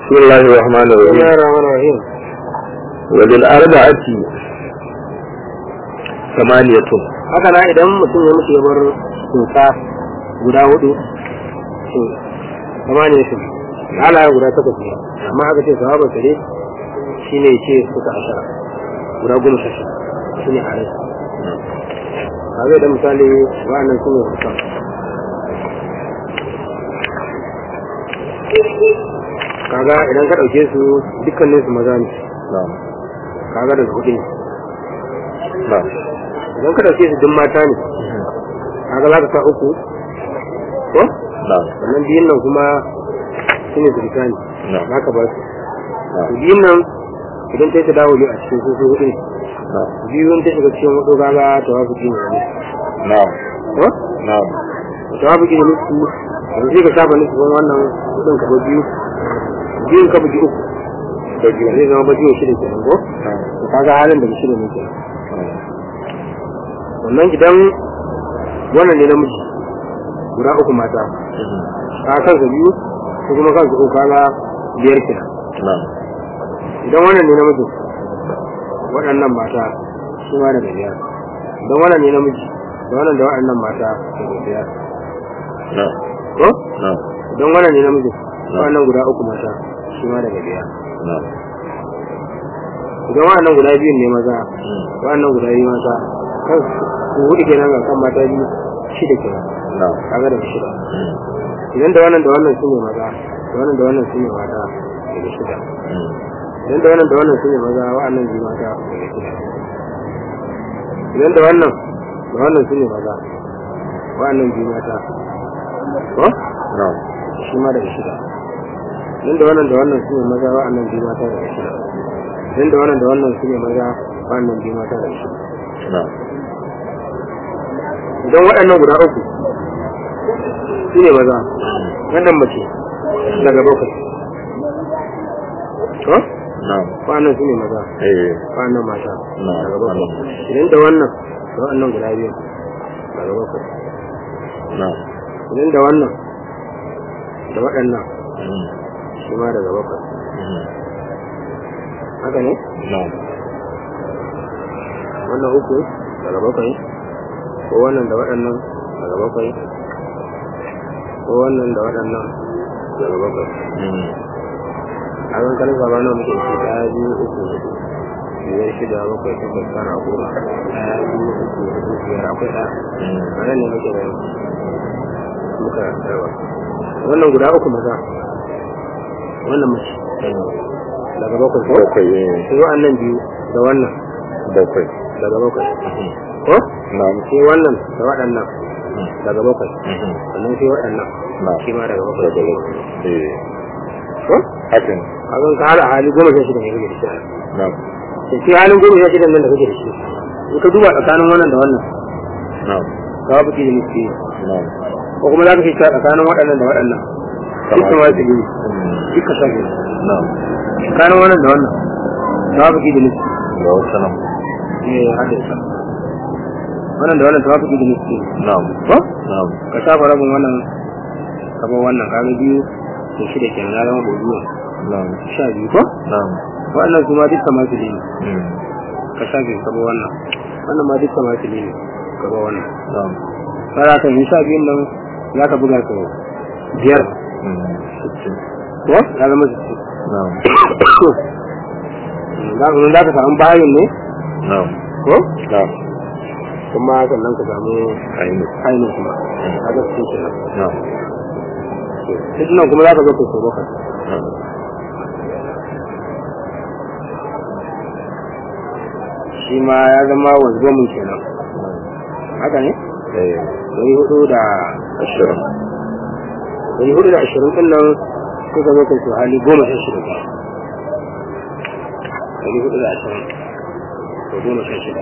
بسم الله الرحمن بسم الرحيم الله الرحمن الرحيم وللأربعة ثمانية haka na idan mutum ya mutu ya bar tsuntsa guda hudu to kama ne su halaye guda takwas ne amma haka ce sahaba sare shi ne ce suka ashara guda goma sha shida shi ne halaye kaga idan misali wa'annan su ne hukan kaga idan ka ɗauke su dukkanin su maza ne نعم kaga daga hudu ne نعم idan ka ɗauke su duk mata ne kaga za ka sa uku ko نعم sannan biyun nan kuma su ne turka ne نعم za ka ba su نعم biyun nan idan ta yi ta dawo a cikin su su hudu ne نعم biyun ta shiga cikin hudu kaga ta wafi gini ne نعم ko نعم ta wafi gini nufi yanzu sai ka saba nufi wani wannan hudun ka bar biyu biyun ka bugi uku da biyu zai zama bajiyo shida kenan ko نعم to kaga halin daga shida ne kenan wannan idan wannan ne namiji guda uku mata ka kansa biyu ko kuma kansa uku kaga biyar kenan نعم idan wannan ne namiji waɗannan mata su ma daga biyar idan wannan ne namiji da wannan da waɗannan mata daga biyar نعم ko نعم idan wannan ne namiji waɗannan guda uku mata su ma daga biyar نعم idan waɗannan guda biyun ne maza waɗannan guda biyu mata kan su hudu kenan ga kan mata biyu shida kenan نعم kaga daga shida idan da wannan da wannan su ne maza da wannan da wannan su ne mata daga shida idan da wannan da wannan su ne maza wa'annan biyu mata daga shida idan da wannan da wannan su ne maza wa'annan biyu mata ko نعم shi ma daga shida idan da wannan da wannan su ne maza wa'annan biyu mata daga shida idan da wannan da wannan su ne maza wa'annan biyu mata daga shida نعم idan waɗannan guda uku su ne maza wannan mace daga bakwai ko نعم wa'annan su ne maza ايه wa'annan mata نعم daga bakwai idan da wannan da waɗannan guda biyu daga bakwai نعم idan da wannan da waɗannan shi ma daga bakwai haka ne نعم wannan uku daga bakwai ko wannan da waɗannan daga bakwai ko wannan da waɗannan daga bakwai a zan kalin gaba nawa muke shi ɗaya biyu uku hudu biyar shida bakwai takwas tara goma ɗaya biyu uku hudu biyar akwai ɗaya a nan ne muke da muka yawa wannan guda uku maza wannan mace daga bakwai ko bakwai eh sai wa'annan biyu da wannan bakwai daga bakwai ko na'am sai wannan da waɗannan daga bakwai sannan sai waɗannan na'am shi ma daga bakwai daga bakwai eh ko hakan a zan ka hada hali goma sha shida ne kake da shi na'am sai sai halin goma sha shida nan da kake da shi in ka duba tsakanin wannan da wannan na'am ka fi da nufi na'am ko kuma za ka fi tsakanin waɗannan da waɗannan dukkan wasu ne duka sha biyu na'am tsakanin wannan da wannan ka fi da nufi ga wasu nan eh hadisa wannan da wannan ta fi da nufi na'am ko na'am ka shafa rabin wannan kaba wannan kaga biyu to shida kenan ya zama bozuwa na'am sha biyu ko na'am wannan kuma dukkan masu ne Mm. ka shafe kaba wannan wannan ma dukkan masu ne kaba wannan na'am fara kan yi sha biyun nan za ka buga ka biyar Mm. sittin. ko ya zama sittin na'am za ka za ka samu bayin ne na'am ko na'am kuma sannan ka samu aini ainihin kuma a ga su kenan na'am duk nan kuma za ka zo ka so bakwai na'am shi ma ya zama wanzuwa kenan haka ne eh dari hudu da ashirin dari hudu da ashirin din nan suka zo kai su hali goma sha shida ba dari hudu da ashirin da goma sha shida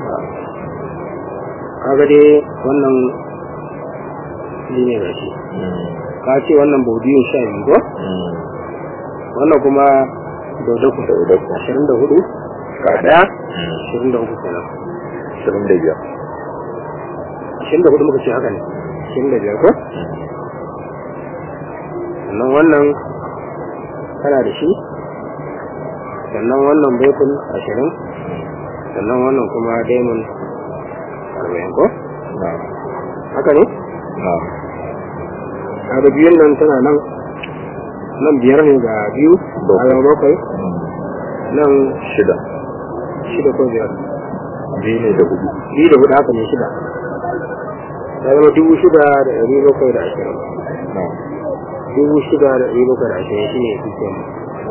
kaga dai wannan shi ne gashi Mm. ka ce wannan baudiyun sha biyu ko Mm. wannan kuma daudaku Daudaku. ashirin da hudu ga daya Mm. ashirin da uku kenan ashirin da biyar ashirin da hudu muka ce haka ne ashirin da biyar ko sannan wannan kana da shi sannan wannan baitul ashirin sannan wannan kuma diamond arba'in ko na'am haka ne na'am kaga biyun nan tana nan nan biyar ne ga biyu a zama bakwai nan shida shida ko biyar biyu ne da hudu biyu da hudu haka ne shida ya zama dubu shida da ɗari bakwai da ashirin na'am dubu shida da ɗari bakwai da ashirin shi ne fi kyan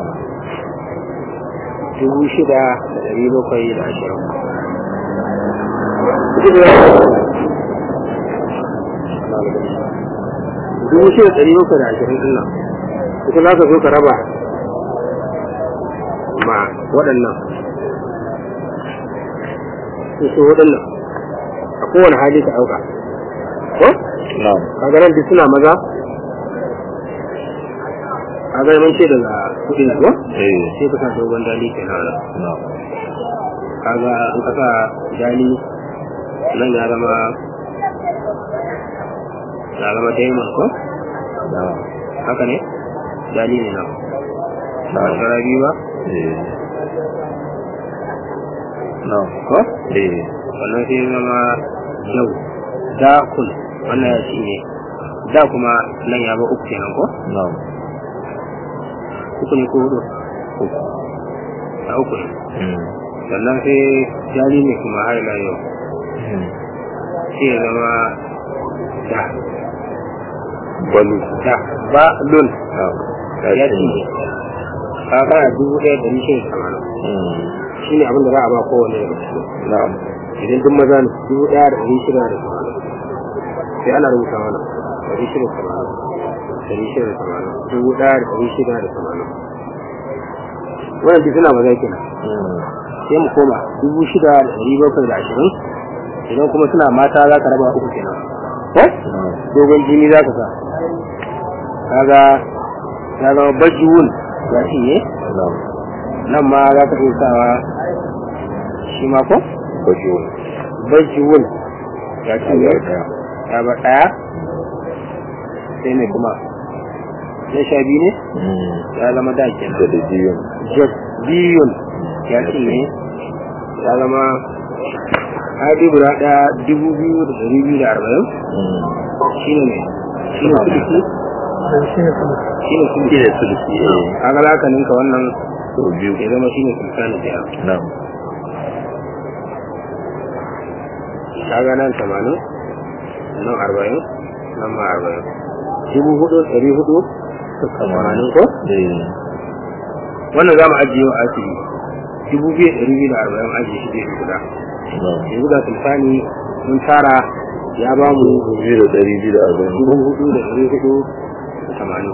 dubu shida da ɗari bakwai da ashirin dubu shida da ɗari bakwai da ashirin ɗin nan ita za ka zo ka raba ma waɗannan su waɗannan a kowane hali ka ɗauka ko na'am kaga nan duk suna maza kaga mun ce daga kuɗi ne ko eh sai ka sa dogon dali kenan nan na'am kaga in ka sa dali nan ya zama ya zama diamond ko na'am haka ne dali ne nan ba na'am shara biyu ba eh na'am ko eh wannan sai ya zama yau da kun wannan ya ci ne da kuma nan ya ba uku kenan ko na'am uku ne ko hudu uku a uku ne mm sannan sai jari ne kuma har ila yau mm sai ya zama da balu da ba lun na'am ya ci ne ka kana dubu ɗaya da nishin samanin mm shi ne abin da za a ba kowane daga cikin na'am idan duk maza ne dubu ɗaya da ɗari shida da samanin sai ana rubuta mana ɗari shida da samanin ɗari shida da samanin dubu ɗaya da ɗari shida da samanin wannan duk suna maza kenan mm sai mu koma dubu shida da ɗari bakwai da ashirin idan kuma suna mata za ka raba uku kenan ko na'am dogon jini za ka sa kaga ya zama bajiwun ya shi ne na'am nan ma za ka iya sawa shi ma ko bajo bajiwun ya shi ne ya daya ya ba ɗaya sai mai kuma na sha biyu ne mm ya zama da da kenan da biyun biyun ya shi ne ya zama hadi guda ɗaya dubu biyu da ɗari biyu da arba'in mm shi ne mai shi ne sulki shi ne sulki ne sulki eh kaga za ka ninka wannan to biyu ya zama shi ne sultani ɗaya na'am kaga nan tamanin nan arba'in nan ma arba'in dubu hudu ɗari hudu tamanin ko eh wannan za mu ajiye wa asiri dubu biyu ɗari biyu da arba'in ajiye shi gefe guda na'am yanzu ga sultani mun tara ya ba mu biyu da ɗari biyu da arba'in dubu hudu da ɗari hudu da tamanin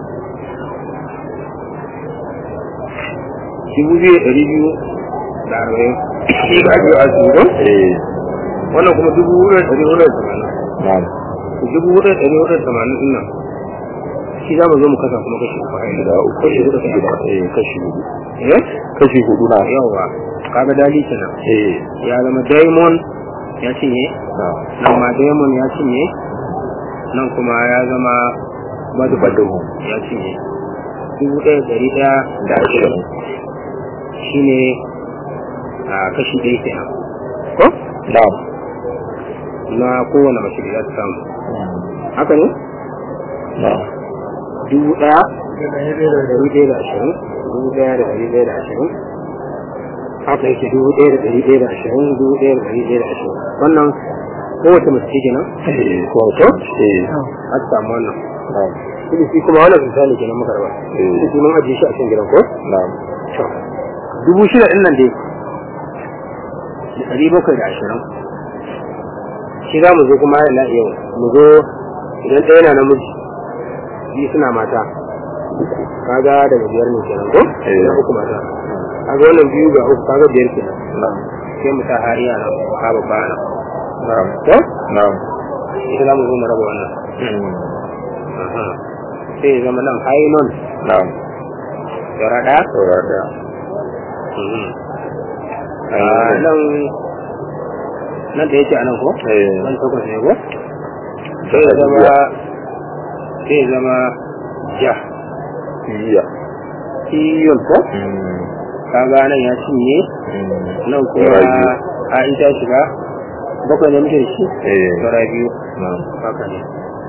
dubu biyu da ɗari biyu da arba'in shi ga ajiye wa asiri ko eh wannan kuma dubu hudu da ɗari hudu da tamanin na'am dubu hudu da ɗari hudu da tamanin ɗin nan shi za mu zo mu kasa kuma kashi uku a yanzu gida uku kashi hudu gida da eh kashi hudu eh kashi hudu na yawa kaga dali kenan eh ya zama diamond ya cinye na'am nan ma diamond ya cinye nan kuma ya zama badu Badu. ya cinye dubu ɗaya da ɗari ɗaya da ashirin shi ne a kashi ɗaya kenan ko na'am na kowane mace da za ta samu haka ne na'am dubu ɗaya da ɗari ɗaya da ashirin dubu ɗaya da ɗari ɗaya da ashirin haka yake dubu ɗaya da ɗari ɗaya da ashirin dubu ɗaya da ɗari ɗaya da ashirin wannan kowace mace ce kenan eh ko ko eh a ta samu wannan na'am Kudi shi kuma wannan misali kenan muka raba Eh. shi mun ajiye shi a cikin gidan ko na'am to dubu shida ɗin nan dai da ɗari bakwai da ashirin shi za mu zo kuma ila yau mu zo idan ɗaya na namiji biyu suna mata kaga daga biyar ne kenan ko Eh. na uku mata kaga wannan biyu ga uku kaga biyar kenan na'am sai mu sa hariya nan ka babba nan na'am ko na'am ita za mu zo mu raba wannan mm Aha. sai ya zama nan hainon na'am yara ɗaya saura daya a nan nan da yake a nan ko eh nan takwas ne ko sai ya zama sai ya zama ja iya sulafiyun ko Mm. kaga nan ya cinye Mm. nan kuma Saura biyu. a ita shiga bakwai ne muke da shi Eh. saura biyu Na'am. haka ne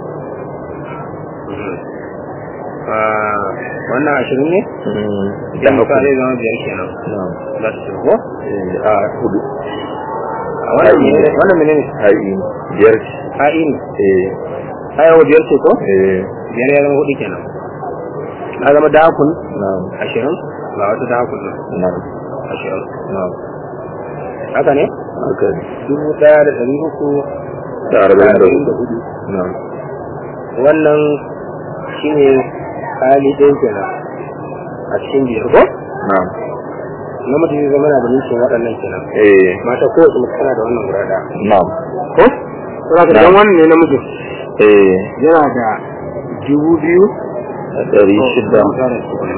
Mhm. Ah, wannan ashirin ne Mm. Da yan haku. zai zama biyar kenan Na'am. za su shiga ko Eh, a hudu. a wannan Ha'i ne. menene wannan menene Ha'i biyar ce. ha'i ne Eh. hayawa biyar ce ko Eh. biyar ya zama hudu kenan na zama dakun Na'am. ashirin ga wata dakun nan Na'am. ashirin Na'am. haka ne Haka ne. dubu ɗaya da ɗari uku Da arba'in da arba'in da hudu. Na'am. wannan shine hali ɗaya kenan a cikin biyar ko Na'am. namiji zai zama na da nishin waɗannan kenan Eh. mata kowace mace tana da wannan guda ɗaya Na'am. ko saboda Na'am. dan wannan ne namiji Eh. yana da dubu biyu Da ɗari shida. Ko, tara da tukunna.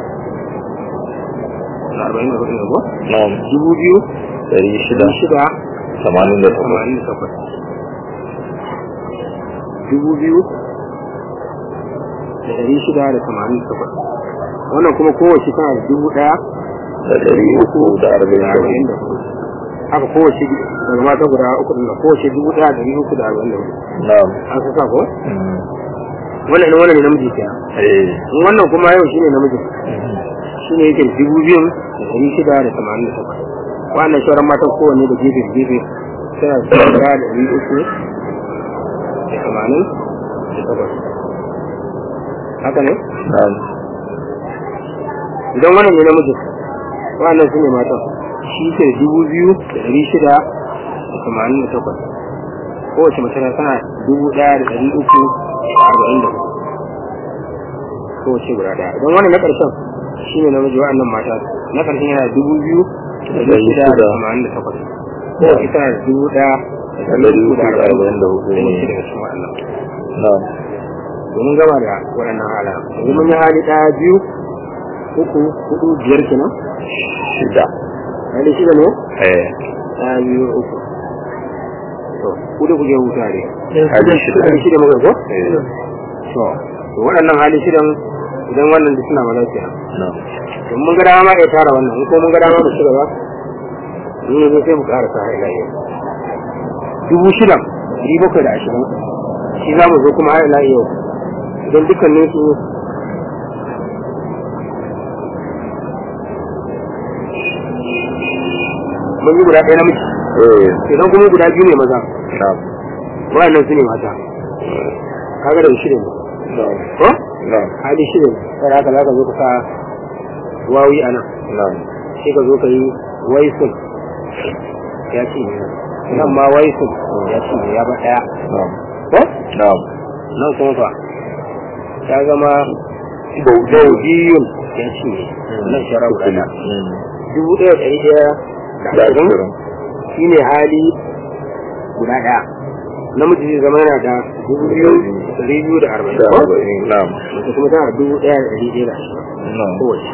Na arba'in da hudu ne ko Na'am. dubu biyu Ɗari shida. dubu shida Tamanin da takwas. tamanin da takwas dubu biyu da ɗari shida da tamanin da takwas wannan kuma kowace tana da dubu ɗaya Da ɗari uku da arba'in da da arba'in hudu. da hudu haka kowace daga mata guda uku ɗin nan, kowace dubu ɗaya da ɗari uku da arba'in da hudu Na'am. an sa sa ko Mm. wannan ne wannan ne namiji kenan Eh. in wannan kuma yau shine namiji Mhm. shine yake da dubu biyun da ɗari shida da tamanin da takwas wannan sauran matan kowanne da gefe da gefe suna da dubu ɗaya da ɗari uku da tamanin da takwas haka ne Na'am. idan wannan ne namiji wannan su ne matan shi ke da dubu biyu da ɗari shida da tamanin da takwas kowace mace na tana dubu ɗaya da ɗari uku da arba'in da hudu kowace guda ɗaya idan wannan na ƙarshen shi ne namiji wa'annan mata na ƙarshen yana da dubu biyu da ɗari shida da tamanin da takwas kowace tana da dubu ɗaya da ɗari uku da arba'in da hudu kowace daga cikin wa'annan Na'am. domin gama da waɗannan halayen yanzu mun yi hali ɗaya biyu uku hudu biyar kenan Shida. hali shida ne Eh. ɗaya biyu uku to ku da kuke huta ne Hali shida. hali shida muka ko Eh. to to waɗannan hali shidan idan wannan duk suna maza kenan Na'am. to mun ga dama ma iya tara wannan in ko mun ga dama mu shiga ba ni ne sai mu ƙara sa ila yau dubu shida ɗari bakwai da ashirin shi za mu zo kuma har ila yau idan dukkanin su mun yi guda ɗaya namiji Eh. idan kuma guda biyu ne maza Na'am. waɗannan su ne mata kaga da shida ne Na'am. ko Na'am. hali shida ne sai haka za ka zo ka sa wawi a nan Na'am. sai ka zo ka yi waisun ya ce ne nan ma waisun ya ce ne ya ba ɗaya Na'am. ko Na'am. nan kuma fa ta zama baudiyun ya ce ne nan shara guda ɗaya Mm. dubu ɗaya ɗari ɗaya da Da ashirin ashirin. shi ne hali guda ɗaya namiji zai zama yana da dubu biyu ɗari biyu da arba'in Da ko arba'in. Na'am. mace kuma tana da dubu ɗaya da ɗari ɗaya da ashirin Na'am. kowace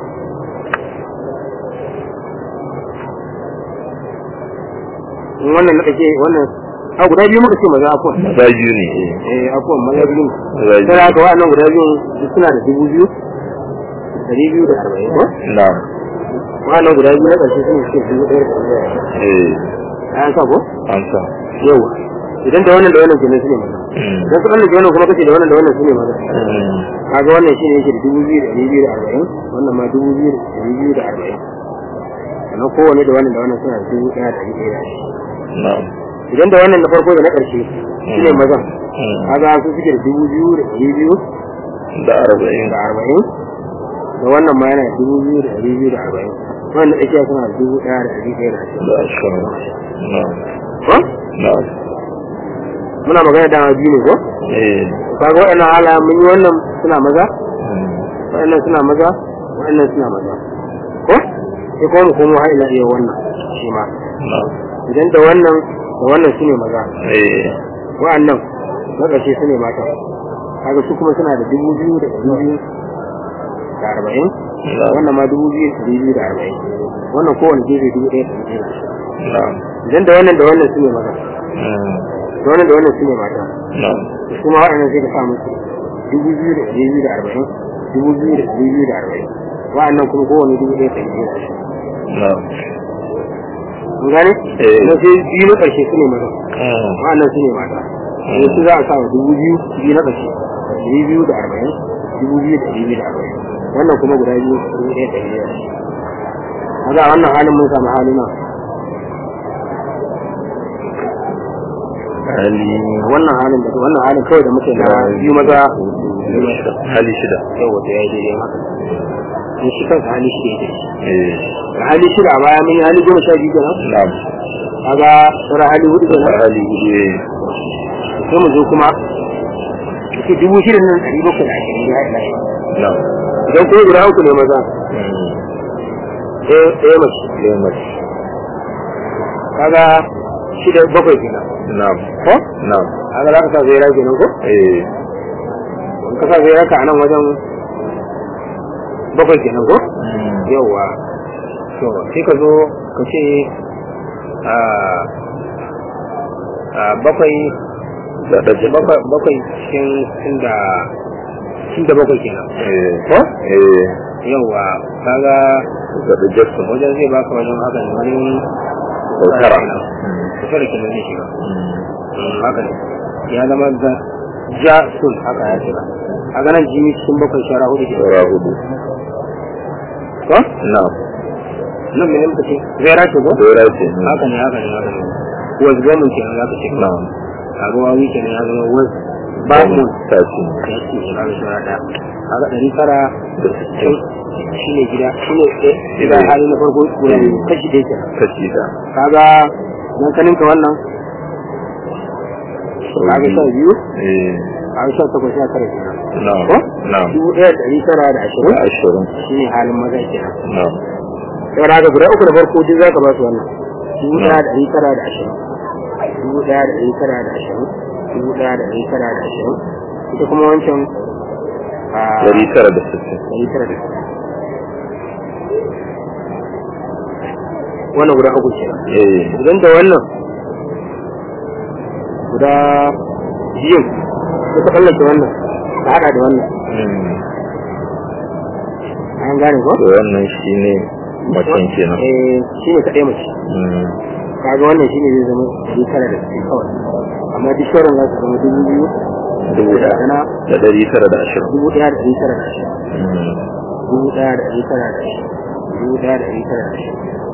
in wannan na ɗake wannan a guda biyu muka ce maza afuwan Maza biyu ne. Eh. eh afuwan maza biyu ne Maza biyu. sai haka wa'annan guda biyu duk suna da dubu biyu ɗari biyu da arba'in ko Na'am. wa'annan guda biyu na ƙarshe sun ce dubu ɗaya da ɗari ɗaya Eh. an sa ko An sa. yau idan da wannan da wannan kenan su ne maza Mm. idan su wannan wannan kuma kace da wannan da wannan su ne maza Mm. kaga wannan shine yake da dubu biyu da ɗari biyu da arba'in wannan ma dubu biyu da ɗari biyu da arba'in sannan kowane da wannan da wannan suna da dubu ɗaya da ɗari ɗaya da ashirin Na'am. idan da wannan na farko da na ƙarshe shi ne mazan Mm. kaga su suke da dubu biyu da ɗari biyu Da arba'in. da arba'in da wannan ma yana da dubu biyu da ɗari biyu da arba'in wannan tsakiya suna da dubu ɗaya da ɗari ɗaya da ashirin Da ashirin. Na'am. ko Na'am. muna magana dama biyu ne ko Eh. kaga waɗannan hala mun yi wannan suna maza Mm. waɗannan suna maza waɗannan suna maza ko sai kuma mu komo har ila iya wannan shi ma Na'am. idan da wannan da wannan su ne maza Eh. wa'annan na ƙarshe su ne mata kaga su kuma suna da dubu biyu da ɗari biyu da arba'in Na'am. wannan ma dubu biyu da ɗari biyu da arba'in wannan kowane gefe dubu ɗaya da ɗari biyu da ashirin. Na'am. idan da wannan da wannan su ne maza Mm. da wannan da wannan su ne mata Na'am. su kuma waɗannan sai ka sa musu dubu biyu da ɗari biyu da arba'in dubu biyu da dubu biyu da arba'in wa'annan kuma kowane dubu ɗaya ɗari biyu da ashirin na'am mun gane Eh. na sai biyu na ƙarshe su ne maza Mm. wa'annan su ne mata sai su za a sa wa dubu biyu biyu na ƙarshe ɗari biyu da arba'in dubu biyu da ɗari biyu da arba'in wannan kuma guda biyu dubu ɗaya ɗari biyu da ashirin kaga a wannan halin mun samu hali na hali wannan halin da wannan halin kawai da muke na biyu maza biyu mata hali shida yau wata ya yi daidai haka in shi kansa hali shi daidai eh da hali shida a baya mun yi hali goma sha biyu kenan na'am kaga sauran hali hudu kenan hali hudu eh sai mu zo kuma ke dubu shida nan ɗari bakwai da ashirin ya haɗa shi na'am idan kuma guda uku ne maza Mm. ɗaya ɗaya mace lemar kaga shida bakwai kenan na'am ko na'am kaga za ka sa zaira kenan ko eh in ka sa zaira ka a nan wajen bakwai kenan ko Mm. yawwa to sai ka zo ka ce a a bakwai da ɗaje bakwai bakwai cikin cikin da cikin da bakwai kenan eh ko eh yawwa kaga da ɗaje su wajen zai baka wajen haka ne wani Sautara. kusa da kenan zai shiga Mm. Mm, haka ne ya zama da ja sun haka ya shiga a ganin jini cikin bakwai shara hudu ke saura hudu ko na'am nan mene muka ce zai ce ko saura ce mm. haka ne haka ne haka ne was gamin kenan za ka ce na'am kaga wawi kenan ya zama was ba mun ta ce ya ce ya kaga shara ɗaya kaga ɗari tara da sittin shi ne gida shi ne gida Eh. hali na farko guda biyu kashi ɗaya kenan kashi da kaga dan kanin ka wannan kaga sha biyu eh kaga sha takwas sha tara kenan na'am ko na'am dubu ɗaya da ɗari tara da da ashirin ashirin shi ne halin maza kenan na'am saboda haka guda uku da farko duk za ka ba su wannan dubu ɗaya da ɗari tara da ashirin dubu ɗaya da ɗari tara da ashirin dubu ɗaya da ɗari tara da ashirin ita kuma wancan a ɗari tara da sittin ɗari tara da ashirin wannan guda uku kenan eh idan da wannan guda biyun da ka tsallake wannan ka haɗa da wannan mm. an gane ko? to wannan shine macen kenan eh shi ne kaɗai mace Mm. kaga wannan shi ne zai zama ɗari tara da sittin kawai amma duk sauran za su zama dubu biyu dubu da ɗaya sana da ɗari tara da ashirin dubu ɗaya da ɗari tara da ashirin Mm. dubu ɗaya da ɗari tara da ashirin dubu ɗaya da ɗari tara da ashirin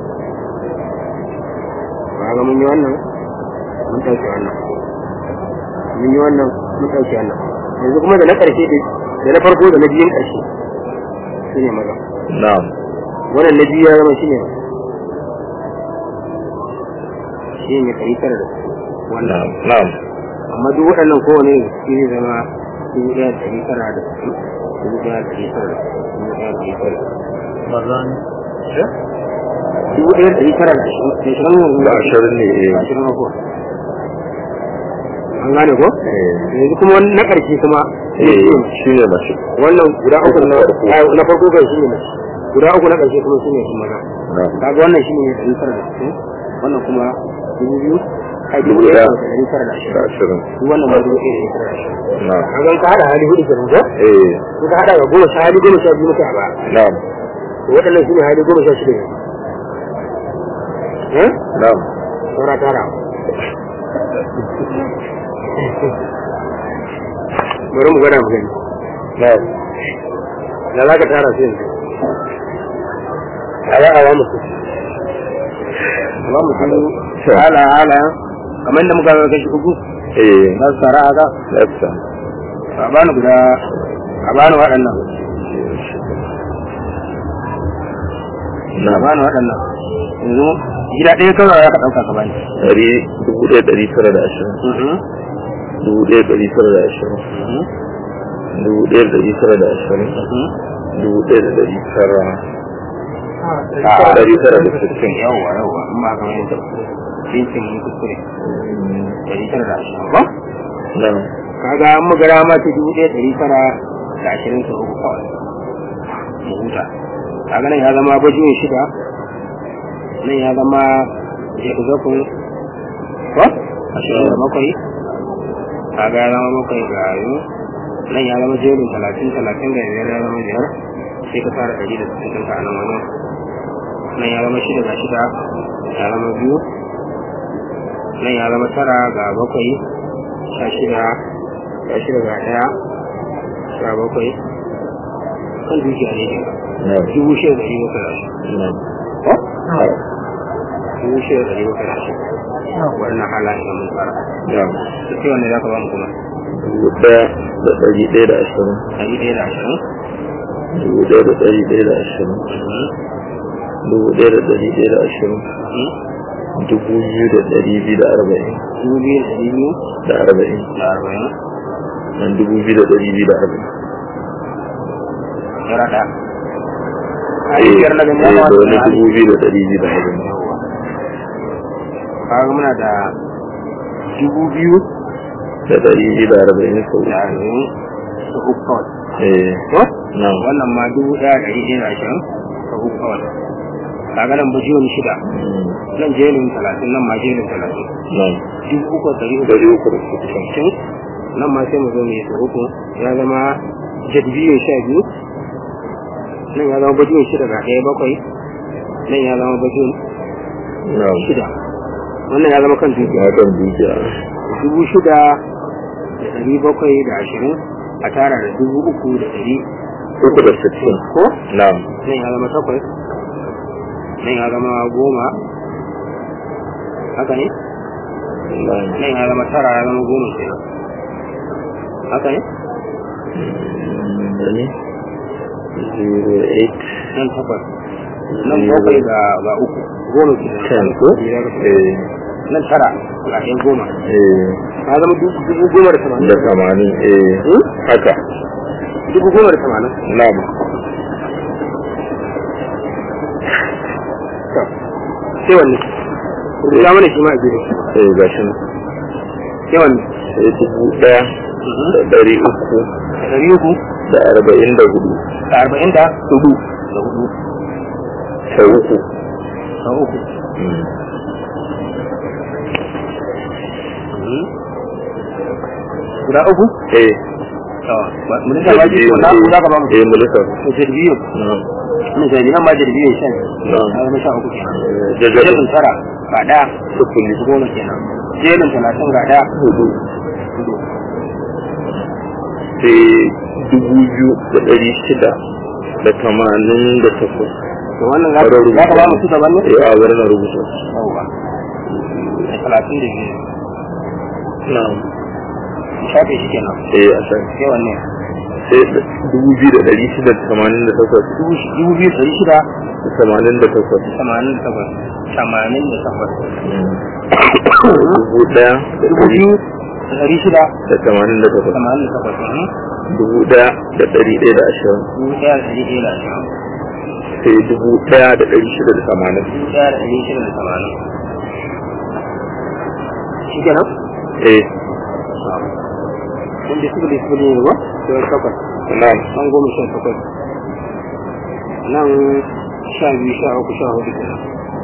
kaga mun yi wannan mun ɗauke wannan mun yi wannan mun ɗauke wannan yanzu kuma da na ƙarshe da da na farko da na biyun ƙarshe shi ne maza na'am wannan na biyu ya zama shi ne shi ne ɗari tara da sittin wannan na'am na'am amma duk waɗannan kowane shi zai zama dubu ɗaya da ɗari tara da sittin dubu ɗaya da ɗari tara da sittin dubu ɗaya da ɗari tara da sittin maza ne dubu ɗaya da ɗari tara da ashirin da ashirin yanzu da ashirin ne eh ashirin na kuwa an gane ko eh yanzu kuma wani na ƙarshe kuma shi eh ne shine mace wannan guda uku na farko. ai, na farko kai shi ne mace guda uku na ƙarshe kuma shi ne kuma maza na'am kaga wannan shi ne ɗari tara da sittin wannan kuma dubu biyu ai dubu Dubu ɗaya ɗaya. da ɗari tara da da ashirin ashirin duk wannan ma dubu ɗaya da ɗari tara da ashirin na'am kaga in ka haɗa hali hudu kenan ko eh in ka haɗa ga goma sha hali goma sha biyu muke a baya na'am to waɗannan su ne hali goma sha shida yanzu eh na'am saura tara bari mu gwada mu gani na'am da za ka tara su yanzu a yi awa musu awa musu hala hala kamar da muka ga kashi uku eh za su tara haka lafta a bani guda a bani waɗannan a na'am bani waɗannan yanzu gida ɗaya kawai ya ka ɗauka ka bani ɗari dubu ɗaya ɗari tara da ashirin dubu ɗaya ɗari tara da ashirin dubu ɗaya ɗari tara da ashirin dubu ɗaya da ɗari tara ɗari tara da sittin yawwa yawwa in ba kamar yadda cincin mun kuskure ɗari tara da ashirin ba na'am kaga an magara ma ta dubu ɗaya ɗari tara da ashirin sau uku kawai mu huta kaga nan ya zama bajiyon shida nan ya zama jekuzakun ko ashirin da bakwai kaga ya zama bakwai ga yi nan ya zama jerin talatin talatin da biyar ya zama biyar sai ka fara ɗari da sittin ɗinka a nan wajen nan ya zama shida ga shida ya zama biyu nan ya zama tara ga bakwai sha shida ga shida ga ɗaya sha bakwai kan dukiya ne ke na'am dubu shida da ɗari bakwai da ashirin na'am dubu shida da ɗari bakwai da ashirin wannan halayen da mun fara na'am da sai wanda za ka ba mu kuma dubu ɗaya da ɗari ɗaya da ashirin ɗari ɗaya da ashirin dubu ɗaya da ɗari ɗaya da ashirin dubu ɗaya da ɗari ɗaya da ashirin dubu biyu da ɗari biyu da arba'in dubu biyu da ɗari biyu da arba'in da arba'in nan dubu biyu da ɗari biyu da arba'in ya rada a eh yi biyar na eh, gani da wani dubu biyu da ɗari biyu da arba'in kaga muna da dubu biyu da ɗari biyu da arba'in sau da arba'in da uku kawai eh ko nan wannan ma dubu ɗaya da ɗari ɗaya da ashirin da uku kawai kaga nan ba jiyon shida mm, nan jerin talatin nan ma jerin talatin nan dubu uku da ɗari uku ɗari uku da sittin sittin nan ma sai mu zo mu yi su uku ya zama jadbiyo sha biyu nan ya zama bajiyon shida ga ɗaya bakwai nan ya zama bajiyon nan shida wannan ya zama kan dukiya ya kan dukiya dubu shida da ɗari bakwai da ashirin a tara da dubu uku da ɗari uku da sittin ko nan nan ya zama takwas nan ya zama goma haka ne nan nan ya zama tara ya zama goma kenan haka ne da ne zero eight nan takwas nan bakwai ga ga uku goma kenan ten ko biyar eh nan tara ga ɗaya goma eh ya zama dubu dubu goma da tamanin da tamanin eh Hmm? haka dubu goma da tamanin nan sai wanne rubuta mana shi ma a gefe eh gashi nan sai wanne sai dubu ɗaya da ɗari uku ɗari uku da arba'in da hudu da arba'in da hudu da hudu sau uku da uku Mm. guda uku eh mun da baji ko na ko za ka ba mu eh mulka to jirbiyo nan mun sai nan ma jirbiyo shan nan na zama sha uku kenan jajjabin jerin tara ga ɗaya sufuri goma kenan jerin talatin ga ɗaya hudu hudu sai dubu biyu da ɗari shida da tamanin da takwas to wannan za ka za ka ba mu su daban ne eh a bari na rubuta yawwa da talatin da biyu nan shafe shi kenan eh a san sai wanne sai dubu biyu da ɗari shida da tamanin da takwas dubu shi- dubu biyu ɗari shida da tamanin da takwas tamanin da takwas tamanin da takwas dubu ɗaya da dubu ɗari biyu da ɗari shida da tamanin da takwas tamanin da takwas mhm. dubu ɗaya da ɗari ɗaya da ashirin dubu ɗaya da ɗari ɗaya da ashirin sai dubu ɗaya da ɗari shida da tamanin dubu ɗaya da ɗari shida da tamanin shi kenan eh wanda suka da suka ne ba sai takwas nan nan goma sha takwas nan sha biyu sha uku sha hudu kenan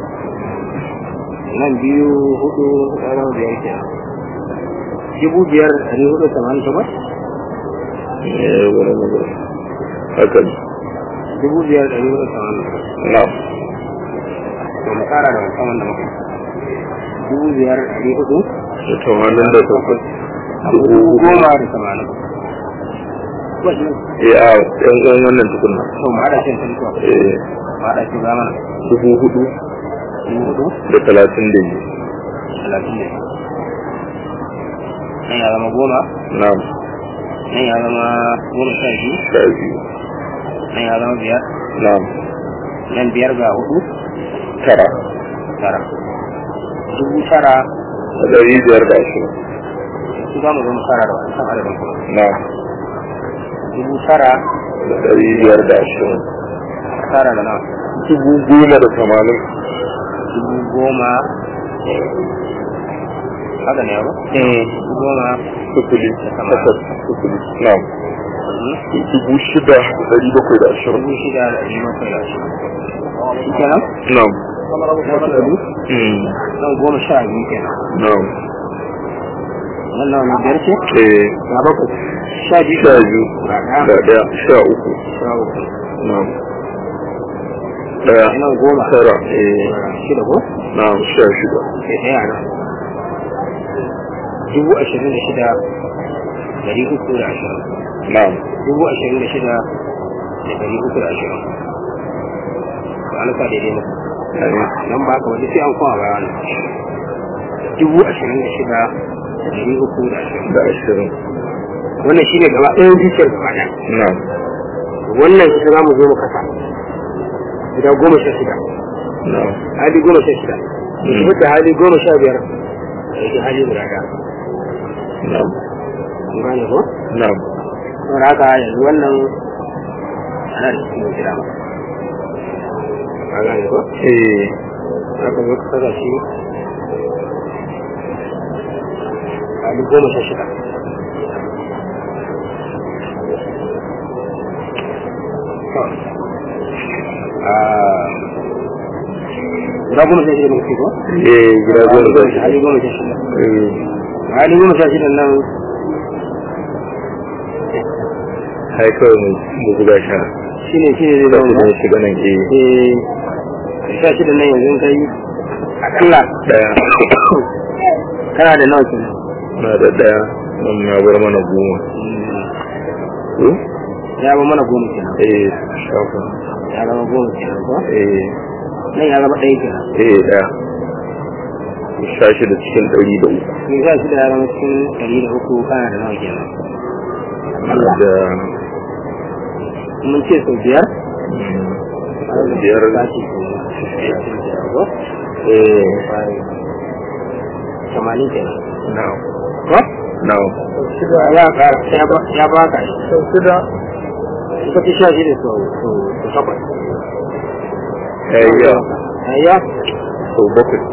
nan biyu hudu ɗaya biyar kenan dubu biyar da ɗari hudu da tamanin takwas eh wani na gaba haka ne dubu biyar da ɗari hudu da tamanin takwas nan to mu kara da wancan wanda muka yi. dubu biyar da ɗari hudu da tamanin da takwas dubu dubu hudu goma da tamanin wasu eh a yan uwan wannan tukunna to mu haɗa shi da tantuwa eh mu haɗa shi zamana dubu hudu dubu hudu da talatin da biyu talatin da biyu. nan ya zama goma nan nan ya zama goma sha biyu sha biyu nan ya zama biyar nan nan biyar ga hudu tara tara dubu tara da ɗari biyar da ashirin su za mu zo mu kara da wancan adadin kuma nan dubu tara da ɗari biyar da ashirin tara da nawa dubu goma da tamanin dubu goma haka ne ba dubu goma sufuri tamanin. takwas sufuri nan mhm. dubu shida da ɗari bakwai da ashirin dubu shida da ɗari bakwai da ashirin shi kenan nan nan su ɗari nan goma sha biyu kenan nan wannan wani biyar ce eh ga bakwai sha biyu sha biyu ga ga ɗaya ɗaya sha uku sha uku na'am ɗaya nan goma tara eh shida ko na'am sha shida sai ɗaya nan dubu ashirin da shida dari uku da ashirin na'am dubu ashirin da shida da dari uku da ashirin to an sa daidai ne Amin. nan ba ka wani sai an kowa baya wannan dubu ashirin da shida da dari uku da ashirin da ashirin wannan shine gaba ɗayan dukiyar gaba ɗaya na'am wannan ita za mu zo mu kasa guda goma sha shida na'am hali goma sha shida Mm. mutum da hali goma sha biyar da yake hali guda ɗaya na'am kun gane ko na'am saboda haka yanzu wannan ana da cikin gida ba ka gane ko eh haka zo ka saka shi hali goma sha shida To, ah, guda goma sha shida ne kuke ko? eh gida goma sha shida hali goma sha shida eh hali goma sha shida nan hai kawai mu mu buga sha shine shine zai da zama kuma shiga nan eh eh sha shida nan yanzu in kai akalla ɗaya kana da nawa kenan na da ɗaya nan na bar mana goma ko ya ba mana goma kenan eh shafa ya zama goma kenan ko eh nan ya zama ɗaya kenan eh ɗaya sha shida cikin ɗari da uku in sha shida ya zama cikin ɗari da uku kana da nawa kenan Allah da mun ce sau biyar mm, biyar sati ko eh tamanin kenan now ko now ya ƙara ya ba ya ba ka shi sau shida suka ci sha shida sau sau sau takwas eh ya ayya sau bakwai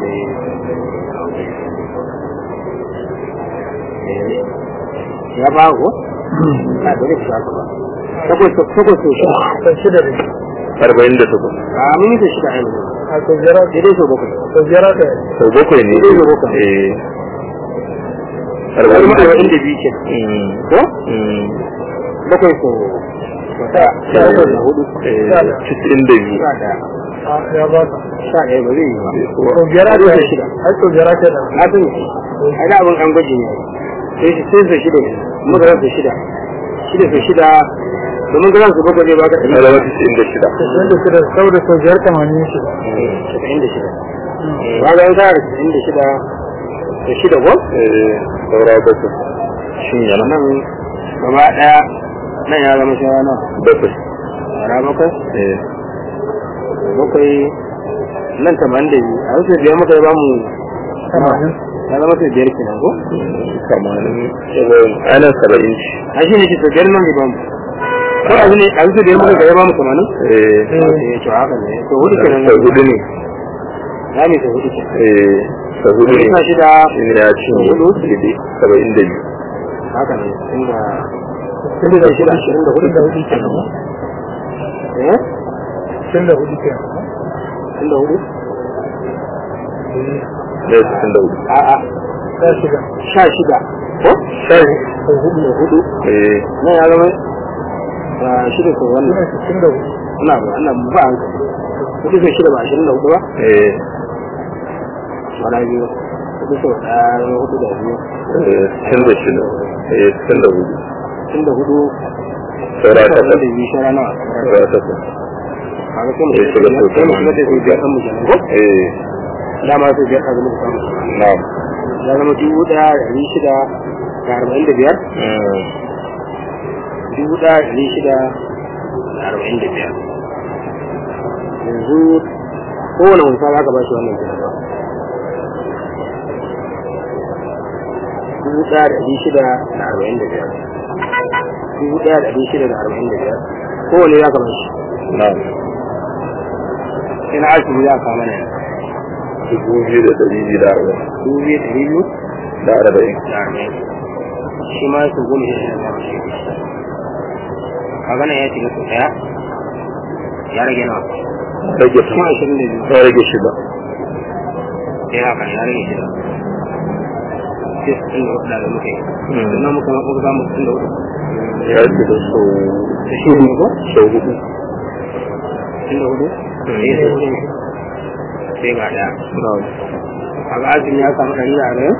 ya ba ko a dole ku saka ba takwas takwas sau shida sau shida ne arba'in da takwas a mun yi sau shida a yanzu a sau biyar daidai sau bakwai sau biyar aka yi sau bakwai ne Sau bakwai. eh wani arba'in da ma'arba'in da biyu ke Mm, ko mm, bakwai sau sau ɗaya sha bakwai da hudu eh, cikin da biyu sha ɗaya a ya ba ka sha ɗaya ba zai yi ba sau biyar aka Sau yi shida. ai sau biyar aka yi da na sani ai da abin an gwaji ne sai shi sai sau shida ne muka rasa shida shida sau shida domin ga su bakwai zai baka na zama cikin da shida casa'in da shida saboda sau biyar tamanin shida casa'in da shida ba ga yan kara casa'in da shida da shida ko eh saura bakwai shin yana nan gaba ɗaya nan ya zama shara nan bakwai shara bakwai eh bakwai nan tamanin da biyu a wasu biyar muka yi ba mu tamanin ya zama sau biyar kenan ko kamanin saba'in ana saba'in ci a shi ne ke sau biyar nan ne ba mu ko a ne a wasu biyar muka ga ya ba mu tamanin eh eh to haka ne to hudu kenan sau hudu ne ya ne sau hudu kenan eh sau hudu ne sha shida shi ne ya ci Hudu. daidai saba'in da biyu haka ne inda tun da shida ashirin da hudu tun da hudu kenan eh tun da hudu kenan inda hudu ne cikin da hudu a'a sha shida sha shida ko sai sau hudu da hudu eh nan ya zama ah, shida sau suna wannan sittin da hudu ina ba ina ba an hudu sau shida ba ashirin da hudu ba eh wala biyu hudu sau ɗaya hudu da biyu eh cikin da shida eh cikin da hudu tun da hudu saura sau da takwas biyu shara nawa saura takwas kaga sai mu eh shiga sau sai mu shiga da sau biyar tamanin kan mu kenan ko eh dama sau biyar kan mu samu na'am ya zama dubu ɗaya da ɗari shida da arba'in da biyar Mm, dubu ɗaya da ɗari shida da arba'in da biyar yanzu kowane wasa za ka ba shi wannan kenan ba dubu ɗaya da ɗari shida da arba'in da biyar dubu ɗaya da ɗari shida da arba'in da biyar kowane za ka ba shi na'am sai na asibiti za ka kama na yanzu dubu biyu da ɗari biyu da arba'in dubu biyu da ɗari biyu da arba'in da arba'in shi ma su goma shi da zama shi kaga nan ya shiga sau ɗaya ya rage nawa rage kuma ashirin da biyu ta rage shida sai haka ya rage shida sai su inda hudu da muka yi Mm. sannan muka muka samu inda hudu ya ce da sau shi ne ko sau hudu inda hudu Mm. sai sai hudu sai ga daya na'am a ga azumi ya samu ɗari da arba'in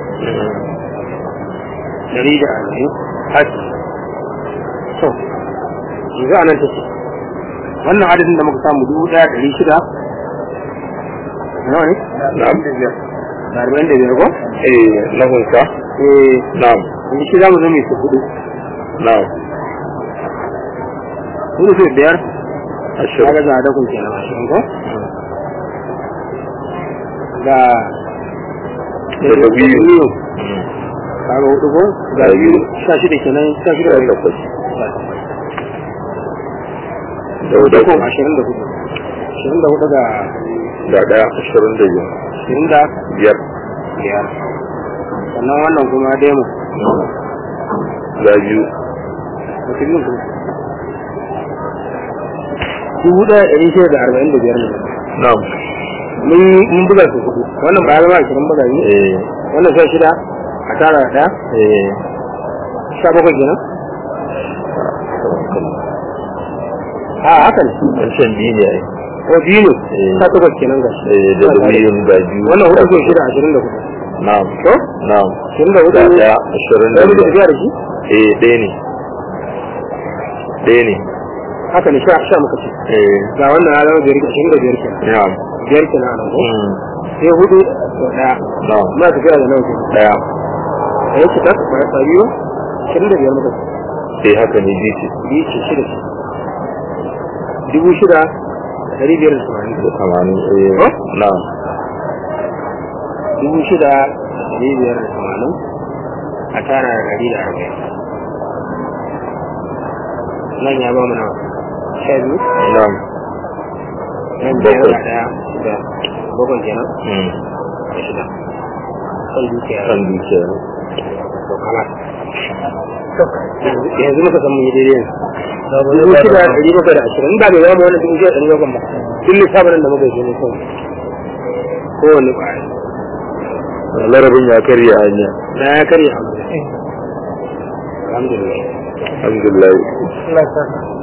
ɗari da arba'in haji to yanzu a nan take wannan adadin da muka samu dubu ɗaya ɗari shida nawa ne na'am da arba'in da biyar ko eh na hunka eh na'am yanzu shi za mu zo mai su hudu na'am hudu sai biyar ashirin kaga za a dakon kenan ashirin ko ga daga biyu kaga hudu ko ga Ga biyu biyu. sha shida kenan sha shida da da takwas da dakon hudu ashirin da hudu ashirin da hudu ga da daya ashirin da biyu ashirin da biyar biyar sannan wannan kuma demo ga biyu wasu biyun kuma dubu ɗaya ɗari shida da arba'in da biyar ne na'am mun mun buga su hudu wannan ba ya zama ashirin buga ne eh wannan sha shida a tara da ɗaya eh sha bakwai kenan a haka ne wancan biyu ne ai ko biyu ne Eh. sha takwas kenan ga shi eh da biyun ga biyu wannan hudu ko shida ashirin da hudu na'am to na'am ashirin da hudu da daya ashirin da ɗaya muke biyar tafiya da shi eh ɗaya ne ɗaya ne haka ne sha sha muka ce eh ga wannan ya zama biyar ashirin da biyar kenan na'am biyar kenan a nan ko Mm, sai hudu da ɗaya na'am muna tafiya da nawa kenan daya a yake ta ba ya biyu ashirin da biyar muka ce eh haka ne biyu ce biyu ce shida ce dubu shida da ɗari biyar da tamanin da tamanin eh Oh? na'am dubu shida da ɗari biyar da tamanin a tara da ɗari da arba'in nan ya ba mu nawa sha biyu na'am nan biyar Bakwai. da ɗaya shida bakwai kenan Mm, da shida kan dukiya kan dukiya to kama yanzu muka san mun yi daidai yanzu dubu shida da ɗari bakwai da ashirin ba mai yawa ma wannan dubu shida da ɗari bakwai ba duk lissafin da muka yi ne kawai kowane ƙwaya larabin ya karya hanya na ya karya alhamdulillah alhamdulillah Allah ya saka